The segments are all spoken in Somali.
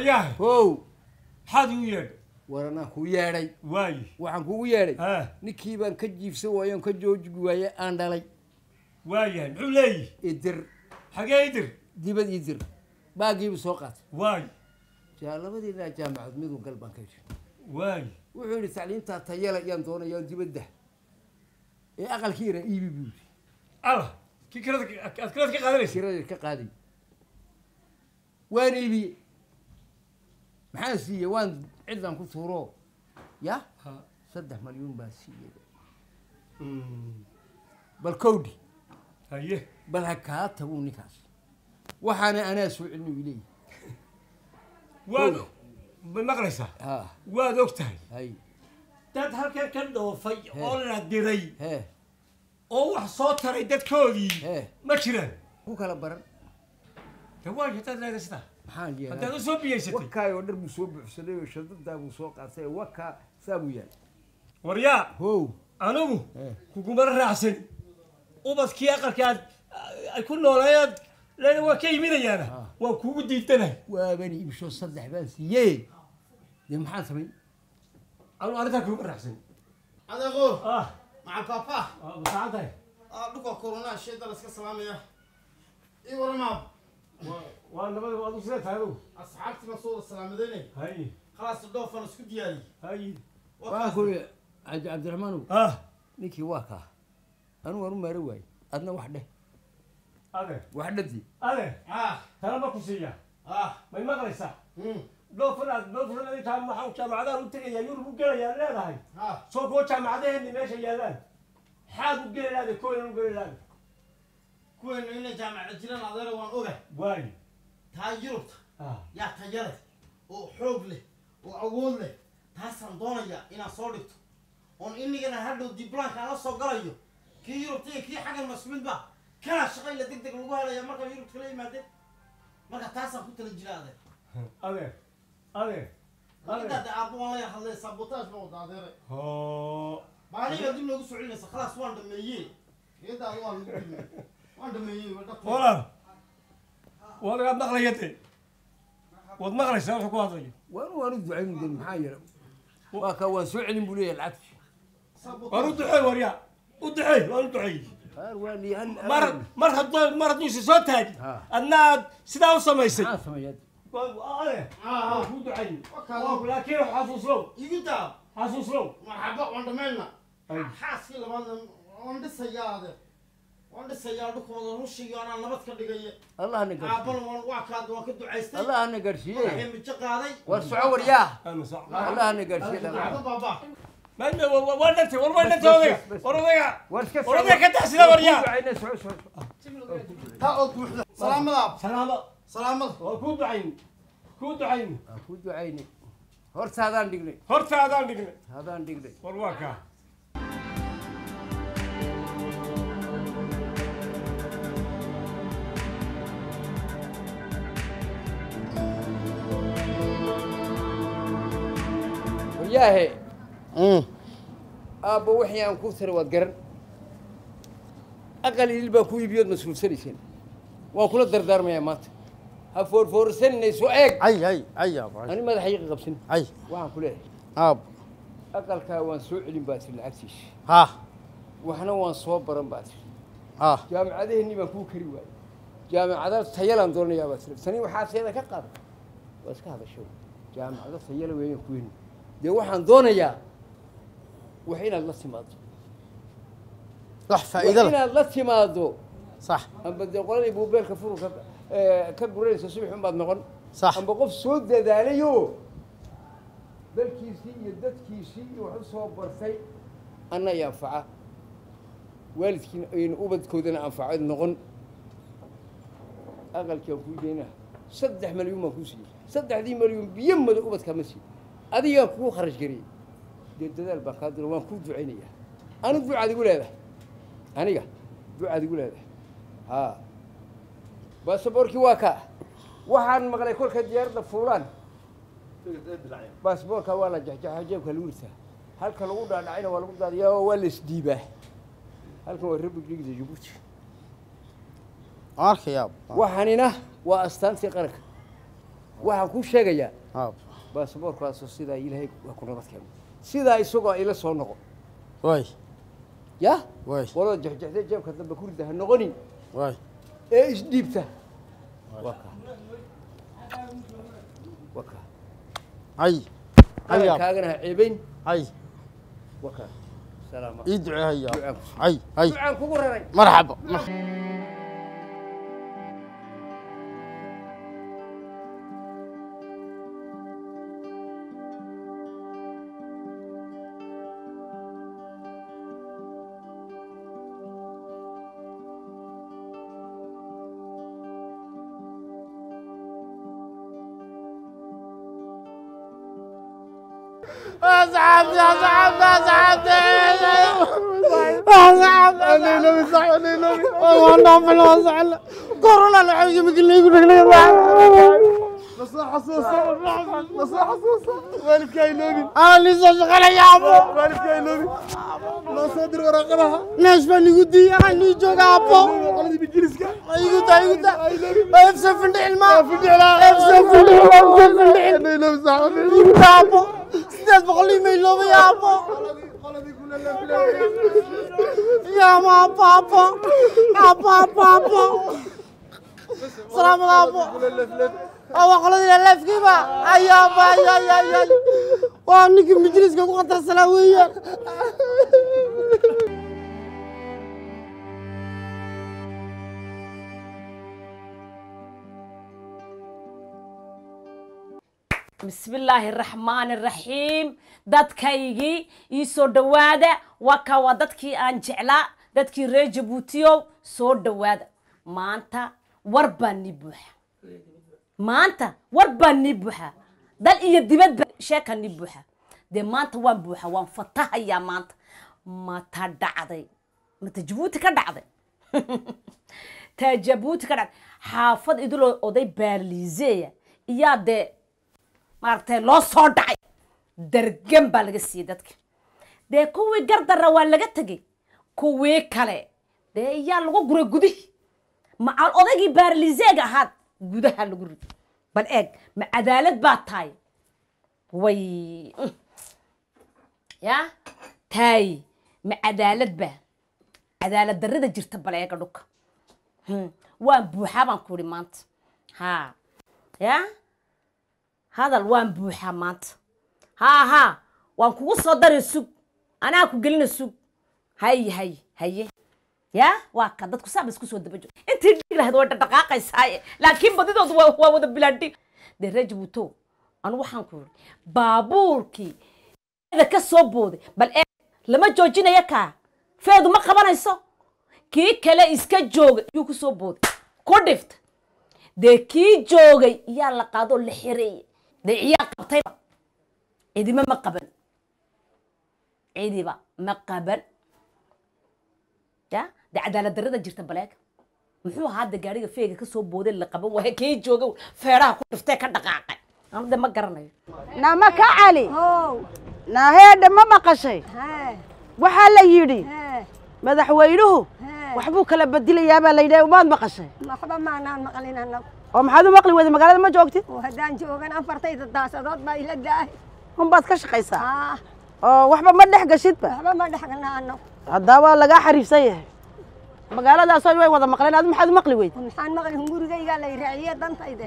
yahay how maxaad igu yeedhay war anaa kuu yeedhay waaye waxaan kugu yeedhay ha ninkii baan ka jiibsan waayo on ka jooji waaye aan dhalay waayahay muxuu leeyihi idir xagee idir dibad idir baagiibu soo qaatay waaye jaa labadiinaa jaamacad midun gal baan ka yidhi waaye wuxuu yidhi tacliintaa tayala yaan doonayaa dibadda ee aqalkii yara iibi buu yidhi allah kii kirada aad kirada ka qaadanaysa kirada ka qaaday waan iibiyey maxaan siiyey waan ciddan ku tuuro ya Ha. saddex malyuun baan siiyey Mm. bal kowdhi haye bal ha kaa tagu ninkaas waxaana anaa soo celin u leeyahy waad Kow. ma maqlaysaa ha waad og tahay hay dad halkan ka dhoofay oo la diray hee oo wax soo taray dadkoodii hee ma jiraan ku kala baran de waayo hadaad leedahay sidaa maxaan haddaad yeelaa u soo biyeysatay wakaay oo dhar buu soo buuxsaday oo shadadaa buu soo qaatay wakaa saa buu yaal waryaa how anigu hee kuguma raacsan ubadkii aqalka aad ay ku nooleeyaad leeda waa ka iminayaana Ah. waa kugu diidanahay waaban iibsho saddex baan siiyey dee maxaan samayn anigu arrintaa kuguma raacsan adeego ah macal papa waa masacan tahay dhulka corona sheeda la iska salaamaya ii waramaab waa nabada adigu sidee tahay adigu asxaabtii baan soo wada salaamadeyne hay khalaas dhoofan isku diyaariyey hay waxaan ku yidhi cabdi cabdiraxmaanow ah ninkii waa kaa anigu waan u maaro waayey adna wax dheh ade wax dhadi ade ah tala ma ku siiya ah may maqlaysaa mm dhoofan aad dhoofan adintaa maxaa jaamacadahan u tegayaa yurub u gelayaa leedahay ah soo kuwa jaamacadaheeni meesha yaallaan maxaad u geli lahaday kooyan u geli lahaday kuweenu inay jaamacad jiraan adeera waan oga waayo taa yurubta ah yaa taya leh oo xoog leh oo awood leh taasaan doonayaa inaan soo dhigto oon inigana hadhow diblaanka aan la soo galayo kii yurubta iyo kii xaggan masmid ba kana shaqayla deg deg lagu helaya markaa yurubta kala yimaadeen marka taasaan ku tala jira adeer adeer adeer adeer intaade aabba waan la yar hadlay sabotaaj ba wada adeere hoo maaliga dib loogu soo celinaysa khalaas waan dhameeyey iyadaada waan lagu dhimay waan dhameeyey waa dhaqan walaal waad waad maqlayade waad maqlaysaa wuxuu ku hadlayo waan waan u ducayn de maxaa yeele waa kaa waan soo celin buu leeyahay lacagti waan u duceey waryaa u duceey waan u duceey qaar waa lii hal mar mar hadduu mar hadduu isa soo taagi Ha. adna aad sidaa u samaysay maxaa sameeyaa Waa- adeer Ah, waan kuu duceey Wakaa- Waa- laakiin xasuuslow igu daa xasuuslow marxaba waan dhamayna Ay. xaaskii labaadna waan dhisayaa adeer waan dhisayaa dhulkooda rushiga anaa nabad ka dhigaya allahna gaarsiiye aabbana waan waa kaada waan ka ducaystay allahna waxay gaarsiiye mijo qaaday war soco waryaa Ama sax. allahna gaarsiiye Aabba dhaqaale baaba Maanta waa- waa- waa dhantay war waa dhantay odayga war odayga war iska war odayga ka taxsida waryaa ducayna soco soco soco taa oo buuxda salaamada salaamo salaamada waa kuu ducayn kuu ducayn waan ku ducaynay hortaadaan dhignay horta adaan dhignay hadaan dhignay war waa kaa waryaahe aabba wixii aan ku tiri waad garan aqal idil baan ku iibiyood mas-uulsanayseen waan kula dardaarmayaa maanta ha foorfoorsanina soo eeg ay ay ay aab ani madaxayga qabsan ay waxaan ku leeyahay aab aqalkaa waan soo celin baa tiri lacagtiisa ha waxna waan soo baran baa tiri ha jaamacadaheenni baan kuu kari waayey jaamacada tayalaan doonayaa baa tiri tani waxaa seeda ka qaada waa iska hadasho jaamacado tayala weeyaan kuweyn dee waxaan doonayaa wax inaad la timaado wax wax faa'iido leh inaad la timaado sax amba dee qoladii buubeelka furu ka eh, ka guranaysa subax unbaad noqon Sax. amba qof soo dadaalayo dalkiisii iyo dadkiisii iyo wax u soo bartay anna i anfaca waalidkiina ayna ubadkoodana anfaco noqon aqalkaan kuu deynaa saddex malyuun baan kuu siiyey saddexdii malyuun biyo mada ubadkaa ma siiyo adigaan kuu kharash gariyey dee dadaal baan kaa diro waan kuu ducaynayaa anu ducaad igu leedahay aniga ducaad igu leedahay haa baasaboorkii waa kaa waxaan maqlay kolka diyaaradda fuulaan baasaboorka waa la jexjexa jeebka lagu ritaa halka lagu dhaadhacayna waa lagu daadiyaa oo waa la isdiibaa halkan waa republicda jabuuti arkay aab waxanina waa astaantii qaranka waxaan kuu sheegayaa aab baasaboorkaasoo sidaa ilaahay waa ku nabad keeno sidaa isagoo ila soo noqo waay yah waay qolada jexjexda jeebka dambe ku rida ha noqonin waay ee isdhiibta waa kaa waa kaa hay hay aab qarankaagana ha ceebayn hay waa kaa salaama ii ducee hay aab ducaan ku hay hay ducaan kugu raray marxaba أصحابي أصحابي أصحابي أصحابي أنا نبي صح أنا نبي والله في الوصل كورونا الحوجة مثل اللي يقول لك نصيحة صوصة نصيحة صوصة والدك يا نبي أنا اللي شغال يا أبو والدك يا نبي لا صدر ورقها ناس بني قدي أنا جوجا أبو قلبي بجلسك أيوة أيوة أفسد في العلم أفسد في العلم أفسد في العلم أنا نبي صح أنا أبو sideed boqol imayloobay aabo yaamo aabo aabo aabo aabo aabo salaamada aabo waa qoladii leefkiiba ayaaba ayayayay waa ninkii majliska ku khatarsanaa weeyaan bismillaahi raxmaani raxiim dadkaygii ii soo dhowaada waka waa dadkii aan jeclaa dadkii reer jabuutiyow soo dhowaada maanta war baa nii buuxa maanta war baa nii buuxa dal iyo dibadba sheeka nii buuxa dee maanta waan buuxa waan fatahayaa maanta mata dhacday mata jabuuti ka dhacday taa jabuuti ka dhacday xaafad idiloo oday baarliiseya iyaa dee maaragtay loo soo dhacay dargan baa laga siiyey dadka dee kuwii gardarra waa laga tegey kuwii kale dee iyaa lagu guray gudihii macal odaygii baarliseega ahaad gudaha lagu rido bal eeg ma cadaalad baa tahay way ya taay ma cadaalad baa cadaalad darrida jirta bal eega dhulka waan buuxaa baan ku ihi maanta ha ya hadal waan buuxaa maanta haa haa waan kugu soo dari sug anaa ku gelina sug hay hay haye ya waa ka dadku saaba isku soo daba jiro intii dhig lahayd way dhaqdhaqaaqaysaaye laakiin badidoodu waa waa wada bilaadhig dee ree jabuuto anu waxaan ku yidhi baabuurkii da ka soo booday bal ee lama joojinayo kaa feedu ma qabanayso kii kale iska joogay yuu ku soo booday ku dhifta dee kii joogay iyaa la qaadoo la xireeyey dee iyaa qabtayba cidima ma qaban cidiba ma qaban ya dee cadaalad darrada jirta baleega muxuu ahaa hadda gaariga feega ka soo booday la qaban waaye kii jooga feeraha ku dhiftee ka dhaqaaqay anu de ma garanayo nama ka cali naheedha ma maqashay waxaa la yidhi madaxweynuhu waxbuu kala bedilayaa baa la yidhi umaad maqashay waxba maanaan maqlin annagu oo maxaad u maqli weyday magaalada ma joogtid oo haddaan joogan afartayda daasadood baa ila daahay unbaad ka shaqaysaa haa oo waxba ma dhex gashidba waxba ma dhexgalna annagu haddaa waa lagaa xariifsan yahay magaaladaasoo way wada maqleen adu maxaad u maqli weyd maxaan maqli hungurigaygaa la raaciye dantayde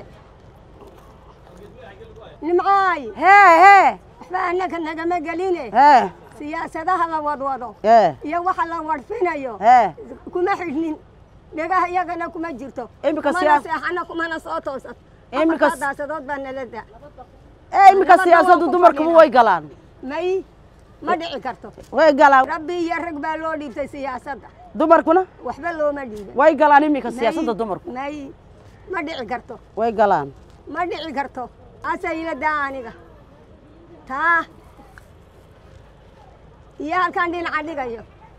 nimcaay hee hee waxba annaga nagama geline hee siyaasadaha la wadwado hee iyo waxa la wadhfinayo hee kuma xidhnin dhegaha iyagana kuma jirto Iminka kumana siyaas- seexana kumana soo toosan Iminka afartaa daasadood baa nala daa ee iminka siyaasaddu dumarkuba way galaan may ma dhici karto way galaan rabbi iyo rag baa loo dhiibtay siyaasadda dumarkuna waxba looma dhiiban way galaan iminka May- siyaasadda dumarku may ma dhici karto way galaan ma dhici karto asa ila daa aniga taa iyo halkaan dhinaca dhigayo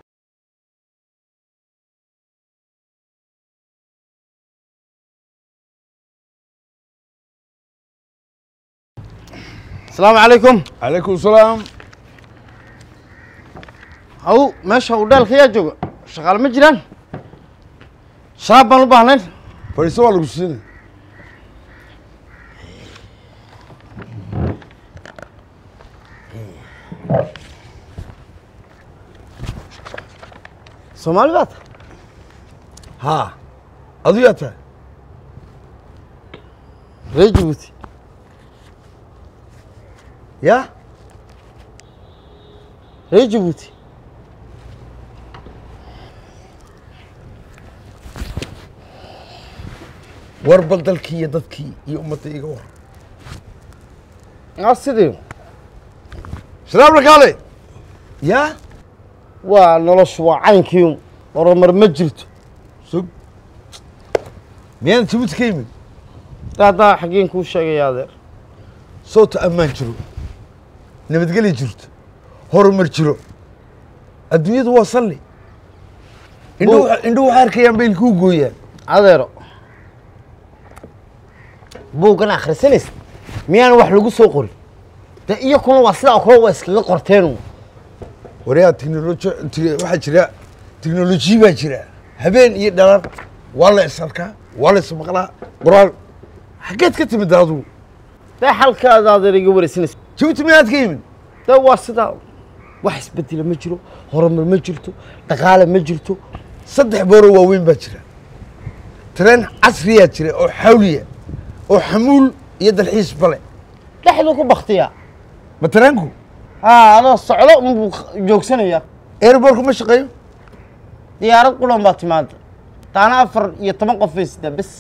asalaamu calaykum calaykum salaam haw meesha uu dheelka yaa jooga shaqaale ma jiraan sharaab baan u baahnayn fadhiiso waa lagu siinay soomaali baa tahay haa adu yaa tahay reer jabuuti ya reer jabuuti war bal dalkii iyo dadkii iyo ummadda iga war aa sidii salaam lakaale ya waa noloshu waa caynkiiun horumar ma jirto sug miyaan jabuuti ka yimid haddaa xaggeen kuu sheegaya adeer sowta ammaan jiro nabadgelya jirto horumar jiro adduunyadu waa salli indhuhu indhuhu waxay arkayaan bay ilkuu gooyaan adeero buuggan akhrisanaysa miyaan wax lagu soo qorin de iyo kuna waa sidaa oo kale waa iskaga qorteen waryaa teknoloji te- waxaa jira teknolojiya baa jira habeen iyo dhalan waa la is arkaa waa la is maqlaa quraan xaggeed ka timid adigu dee xalkaada adeer iga waraysanaysa jabuuti miyaad ka yimid de waa sidaa wax isbedela ma jiro horumar ma jirto dhaqaale ma jirto saddex booro waaweyn baa jira tareen casriyaa jira oo xawliya oo xamuul iyo dalxiis bale dhexdu ku baktiyaa ma tareenku haa adoo socdo unbuu joogsanaya airborku ma shaqeeyo diyaarad qulan baa timaada taana afar iyo toban qof bay sidaan bes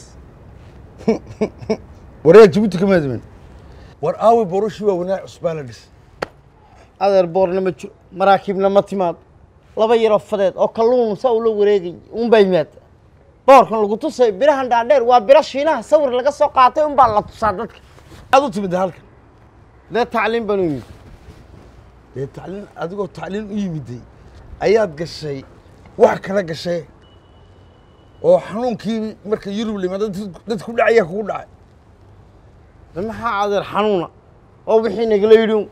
waryaa jabuuti kama adimin war aawi boroshii waa wanaac cusbaa la dhis adeer boorna ma jiro maraakiibna ma timaado laba yaroo fadeed oo kalluun saa ula wareegay unbaa yimaada boorkan lagu tusay birahan dhaadheer waa biro shiinaha sawir laga soo qaatay unbaa la tusaa dadka aad u timid halkan dee tacliin baan u yimid dee tacliin adigoo tacliin u yimiday ayaad gashay wax kala gashay oo xanuunkii marka yurub limaada dad ku dhacaya kugu dhacay de maxaa adeer xanuuna oo wixii nagala yidhi un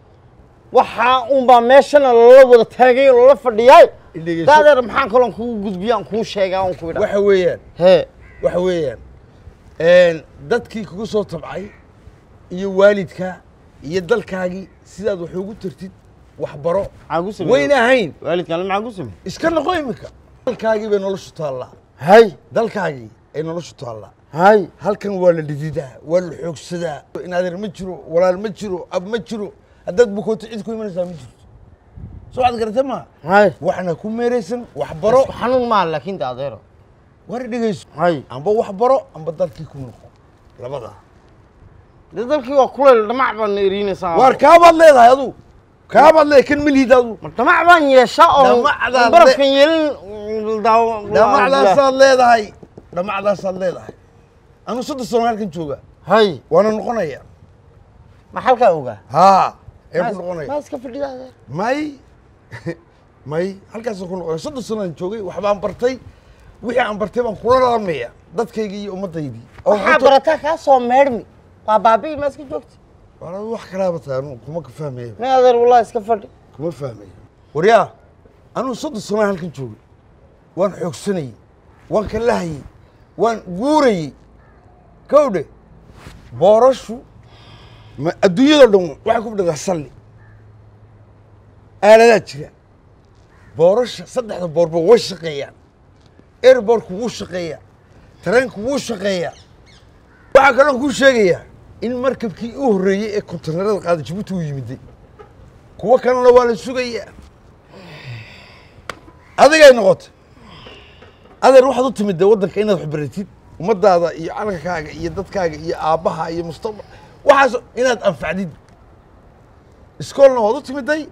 waxaa unbaa meeshana lala wada taagay oo lala fadhiyaay Indhegeyso. de adeer maxaan kaloon kugu gudbiya aan kuu sheegaa on ku idha waxa weeyaan hee waxa weeyaan dadkii kugu soo tabcay iyo waalidka iyo dalkaagii sidaad wax ugu tartid waxbaro maxaa ku samey wayna ahayn waalidkaan maxaa ku samey iska noqo iminka dalkaagii bay noloshu taallaa hay dalkaagii ay noloshu taallaa hay halkan waa la dhididaa waa la xoogsadaa in adeer ma jiro walaal ma jiro ab ma jiro haddaad bukooto cid ku imanaysaa ma jirto soo cad garate maa hay waxna ku meeraysan waxbaro isku xanuun maa laakiin de adeero war dhegayso hay amba waxbaro amba dalkii ku noqo labadaa de dalkii waa kuleyl dhamac baan eriinaysaa waar kaabaad leedahay adu kaabaad leedahay kan milhiid adu ma dhamac baan yeeshaa oo Dhamacdaad le- barafkan yeelin daaw dhamacdaasaad leedahay dhamacdaasaad leedahay anu soddon sano halkan jooga hay waana noqonaya ma halkaa ogaa haa ee ku noqonaya maa iska fadhida adeer may may halkaasaan ku noqonaya soddon sanoaan joogay waxbaan bartay wixii aan bartay baan kula lalamaya dadkaygii iyo ummaddaydii oo waxaa cunto- barataa kaa soo meedhmi waa baabi'i maa iska joogta Waar adu wax kalaaba tahay anu kuma ka fahmaya may adeer wallahi iska fadhi kuma fahmaya waryaa anuu soddon sanoaan halkan joogay waan xoogsanayey waan ka lahayey waan guurayey kowdhe boorashu ma adduunyadoo dhan waxay ku fadhidaa salli aaladaa jira boorasha saddexda boorba way shaqeeyaan airbortku wuu shaqeeyaa tareenku wuu shaqeeyaa waxaa kaloon kuu sheegayaa in markabkii u horreeyey ee konteynarada qaada jabuuti uu yimiday kuwo kalena waa la sugayaa adigay noqotay adeer waxaad u timid dee waddanka inaad wax baratid ummaddaada iyo calankaaga iyo dadkaaga iyo aabbaha iyo mustaqbal waxaas inaad anfacdid iskoolna waad u timiday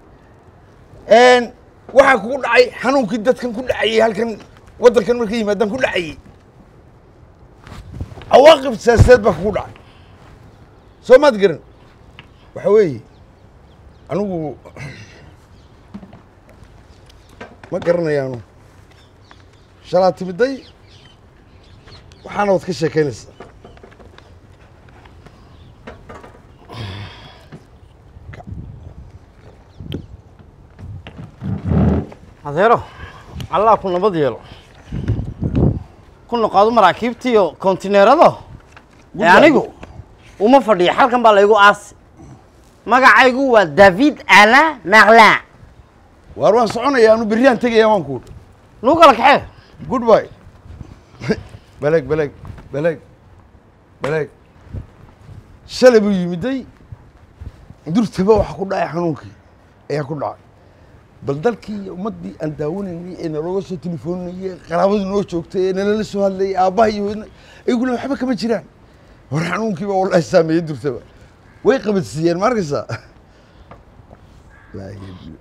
waxaa kugu dhacay xanuunkii dadkan ku dhacayey halkan waddankan markay yimaadaan ku dhacayey cawaaqib siyaasadeed baa kugu dhacay soo maad garan waxa weeye anigu ma garanayaanu shalaa timiday waxaana wad ka sheekaynaysaa adeero allah ku nabad yeelo ku noqoado maraakiibta iyo kontineerada ee anigu uma fadhiya halkan baa laygu aasi magacaygu waa david ala marlin waar waan soconaya anu berriaan tegaya waan ku nuu kala kaxee goodbye beleg beleg beleg beleg shalay buu yimiday durtaba waxa ku dhacay xanuunkii ayaa ku dhacay bal dalkii iyo ummaddii aan daawanaynay ee nalooga soo telefoonayay qaraabadu noo joogtay ee nalala soo hadlayay aabbaha iyo hooyadna ayaguna waxba kama jiraan war xanuunkii baa wallahi saameeyey durtaba way qabadsiiyeen ma arkaysaa Wallaahi.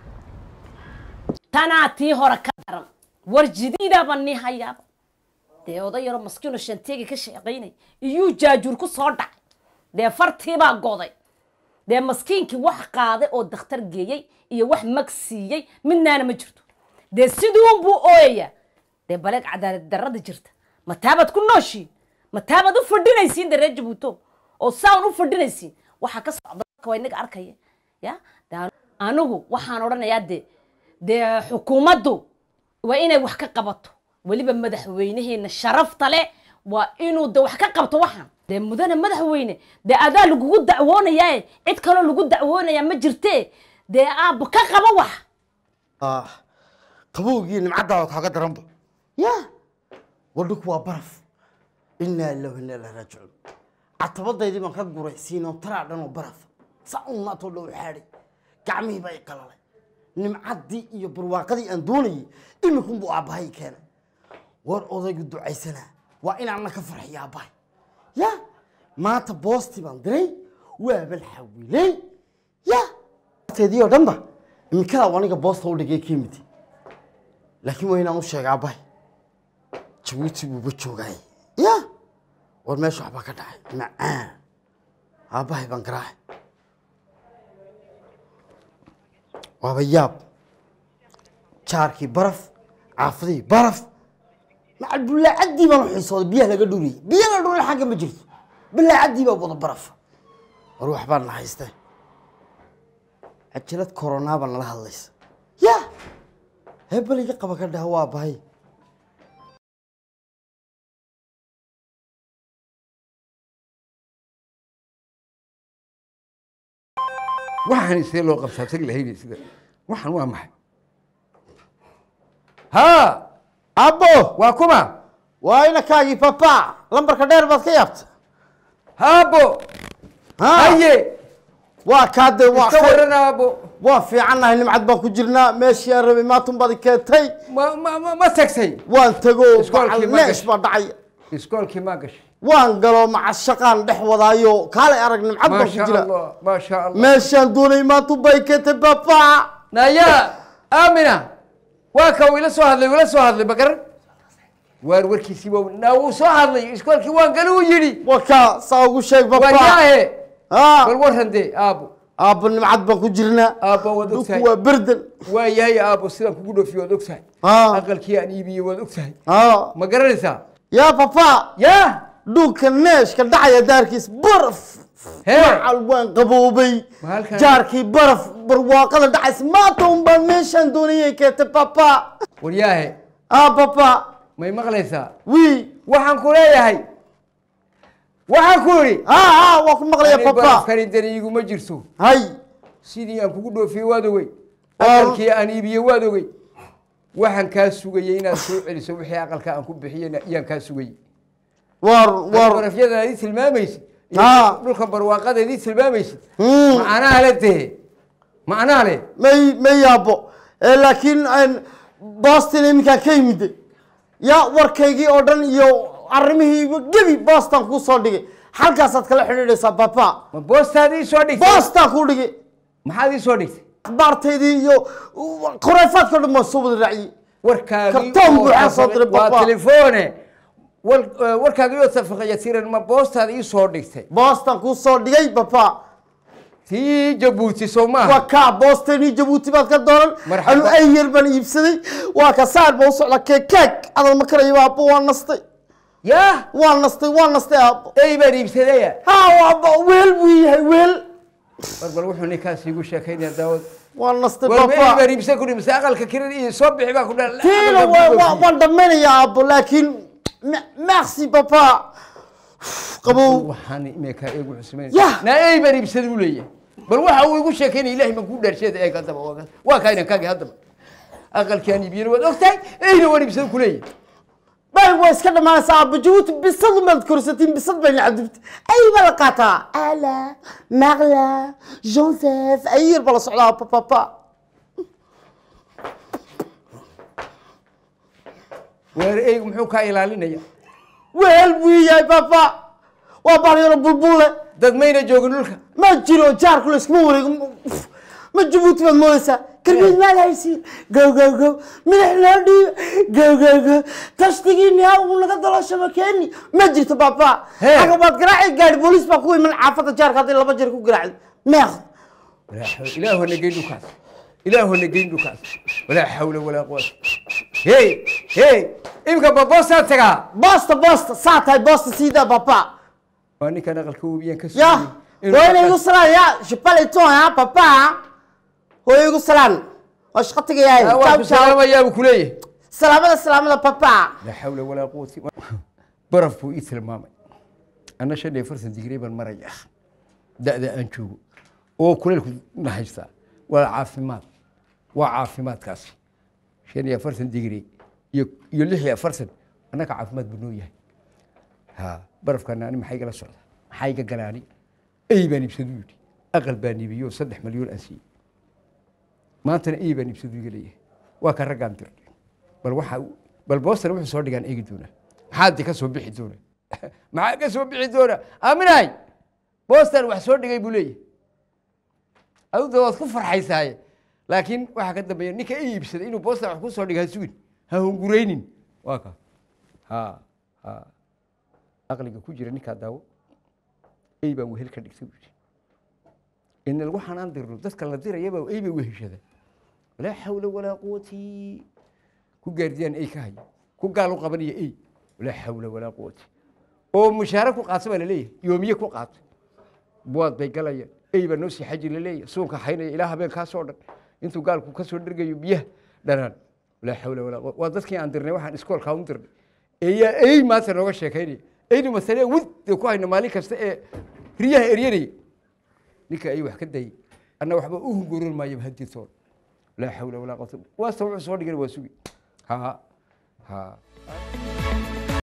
tanaa tii hore ka daran war jidiidaaba nii hayaaba dee oday yaroo maskiino shanteegi ka shaqaynay iyuu jaajuur ku soo dhacay dee fartiibaa goday dee maskiinkii wax qaaday oo dakhtar geeyey iyo wax mag siiyey midnaana ma jirto dee siduunbuu ooyayaa dee baleeg cadaalad darrada jirta mataabaad ku nooshiin mataabaad u fadhinaysiin dee reer jabuuto oo saan u fadhinaysiin waxaa ka socda dadka waa inaga arkaya ya dee anu- anigu waxaan odhanayaa dee dee xukuumaddu waa inay wax ka qabato weliba madaxweynaheena sharafta leh waa inuu de wax ka qabto waxaan dee mudane madaxweyne dee adaa lagugu dacwoonayaae cid kaloo lagu dacwoonayaa ma jirtee dee aabba ka qaba wax ah qabowgii nimcaddaada kaaga daranba ya wadhinku waa baraf inaa ilahu inaa ilahi raajicuun catabadaydii baan ka guray siinoo taraa dhan oo baraf saa un maatoo dhow xaadhay gacmihii baa i qalalay nimcaddii iyo barwaaqadii aan doonayay iminkunbuu aabbahay keenay war odaygu ducaysanaa waa inaanna ka farxiyo aabbahay ya maanta boostii baan diray waaban xawilay ya teedii oo dhanba iminkadaa aniga boosta u dhigay ka midi laakiin waa inaan u sheega aabbahay jabuuti buuba joogaay ya war meesha waxbaa ka dhacay macaan aabbahay baan garaacay waaba yaab jaarkii baraf caafadii baraf macal bullaacaddii baan u xiisooday biyaha laga dhuriyey biyo la dhuriyay xagga ma jirto bullaacaddii baa wada baraf war waxbaa na haystee cajalad koronaa baa nala hadlaysa ya hebeliga qaba ka dhaha waa bahay waxaan isee loo qabtaa tag lahayni sida waxaan waa maxay haa abbo waa kuma waa inakaagii papa lambarka dheer baad ka yaabta haabo haye waa kaade waa iska khayr. waran aabo waa fiicannahay nimcad baan ku jirnaa meeshii aan rabay maantun baad i keentay ma ma ma ma tagtay waan tego Iskoolkii ma neesh gashay? baa dhacay iskoolkii maa gashay waan galo maca shaqaan dhex wadaayo kaalay arag nimcad baan ku maasha jira allah maasha allah meeshaan doonay maantun baa i keentay papa naya aamina waa ka uu ila soo hadlay uu ila soo hadlay magaran waar warkiisii waa naa wuu soo hadlay iskoolkii waan gali uu yidhi waka saa ugu sheeg papa wayaahe Ah, bal waran dee aabo aabbo nimcad baan ku jirnaa aabo waad dhulku ogtahay waa berdan waa yahay aabo sidaan kugu dhoofiyo waad ogtahay Ah. aqalkii aan iibiyey waad ogtahay Ah. ma garanaysaa yaa papa yaa dhulka neeshka dhacaya daarkiis baraf Hee. macal waan qaboobay Ma halkan- jaarkii baraf barwaaqada dhacays maanta un baan meeshaan doonayay keentay papa waryaahe ah papa may maqlaysaa wi waxaan ku leeyahay waxaan ku idhi ah ah waa ku maqlaya ani papa barafkani dani iguma jirto hay sidii aan kugu dhoofiyey waad ogey Waa- aqalkii aan iibiyey waad ogey waxaan kaa sugayey inaad soo celiso wixii aqalka aan ku bixiyeyna iyaan kaa sugayey war war barafyada aad ii tilmaamaysid iyo Ah. dhulka barwaaqada aad ii tilmaamaysid Hmm. macnaha le dee macnaha le may may yaabo Eh, laakiin aan boston iminkaan ka yimiday yaa warkaygii oo dhan iyo arrimihiiba gebi boston kuu soo dhigay halkaasaad kala xidhiidhaysaa papa ma boostaad ii soo dhigtay boston kuu dhigay maxaad ii soo dhigtay akhbaartaydii iyo khurayfaadka o dhan baan soo wada raaciyey warkaagii Kartoon oo buuxaa soo tafaqay- diray, waa papa. telefoone wal- eh, warkaagii oo tafaqaya tiran ma boostaad ii soo dhigtay boston kuu soo dhigay papa tii jabuuti soo maaha waa kaa boston iyo jabuuti baad ka dooran Marxaba. anu ay yar baan iibsaday waa ka saar baa u socda keekaag adal ma karayo aabbo waa nastay yaa waa nastay waa nastay aabbo ey baan iibsadaya ha waaba weel buu yahay weel war bal wuxuu ninkaas iigu sheekaynaya daawad waa nastay war ma ey papa baan iibsan ku dhimse aqalka kiran iyo soo bixi baa ku dha tiina waa- waa- waan dhammaynayaa aabbo laakiin me- merci papa qabow waxaan imeekaa eegu xusumayn Yah. naa ey baan iibsaday u leeyahay bal waxa uu igu sheekaynaya ilaahay baan kuu dhaarsheeda eeg haddaba waa ka- waa kaa inan kaagi haddaba aqalkaan iibiyana waad ogtahay eyna waan iibsada kuleeyahay bag waa iska dhammaanaysaa aabba jabuuti bisad umaad korsatiin bisad bay nacadubta ay baa la qaataa ala maqla joseph ay yar baa la socdaa papapa waar eygu muxuu kaa ilaalinaya weel buu ii yahay papa waa balyaro bulbulle dad mayna joogin dhulka ma jiro jaarku la iskuma wareego Uf, ma jabuuti baad moodaysaa karbiid maad haysiin gow gow gow madax loo dhiibo gow gow gow tashtigiini ha uu naga daloosho keeni ma jirto papa Hee. xaga baad garaaci gaadhi booliis baa ku iman xaafadda jaarka hadday laba jeer ku garaacdo meeqd ilaahu hana geyn dhulkaas ilaahu hana geyn dhulkaas walaa xawla walaa quwata hey hey imka baboosaa tagaa boosta boosta saa tahay boosta siidaa papa waa ninkan aqalka webiyaan ka ya sugayay hooyana igu salaan ya shipaleton ha papa hooyo igu salaan waa shaqo tegayahay waa Ciao, ku ciao. salaamayaabuu kuleeyahay salaamada salaamada papa laa xawla walaa quwata baraf buu ii tilmaamay anna shan iyo afartan digrii baan maraya da'da aan joogo oo kuleylku na haystaa waa caafimaad waa caafimaadkaasi shan iyo afartan digrii iyo iyo lix iyo afartan annaga caafimaad buu noo yahay ha barafkana ani maxaa igala socda maxaa iga galaani ey baan iibsadu yidhi aqal baan iibiyoo saddex malyoon aan siiyey maantana ey baan iibsadu iga leeyahay waa ka raggaan dirnay bal waxa bal boostana wuxuu soo dhigaan eegi doonaa maxaa de ka soo bixi doona maxaa ka soo bixi doona aaminahay boostan wax soo dhigay buu leeyahay aduda waad ku farxaysaaye laakiin waxaa ka dambeeya ninka i iibsaday inuu boostan wax ku soo dhiga ha sugin ha hunguraynin waa ka ha ha aqliga ku jira ninkaa daawo ey baan wehel ka dhigtay buu yidhi in lagu xanaan dirno dadka la dirayaba ey bay weheshada walaa xawla walaa quwati ku gaardiyaan ey ka haya ku gaal u qabanaya ey walaa xawla walaa quwati oo mushaare ku qaata baa laleeyahay yoomiye ku qaata buwaad bay galayaan ey baa noo sii xaji laleeyahay suunka haynaya ilaa habeenkaasoo dhan intuu gaalku ka soo dhergayo biyaha dhanaan walaa xawla walaa quwata waa dadkii aan dirnay waxaan iskoolkaa u dirnay eeyaa ey maanta nooga sheekaynaya eynu masale wud ee ku hayno maalin kasta ee riyaha eryanaya ninka ay wax ka dayay anna waxba u hungurin maayo haditoon laa xawla walaa quwata waasta wuxuu soo dhigana waa sugi ha ha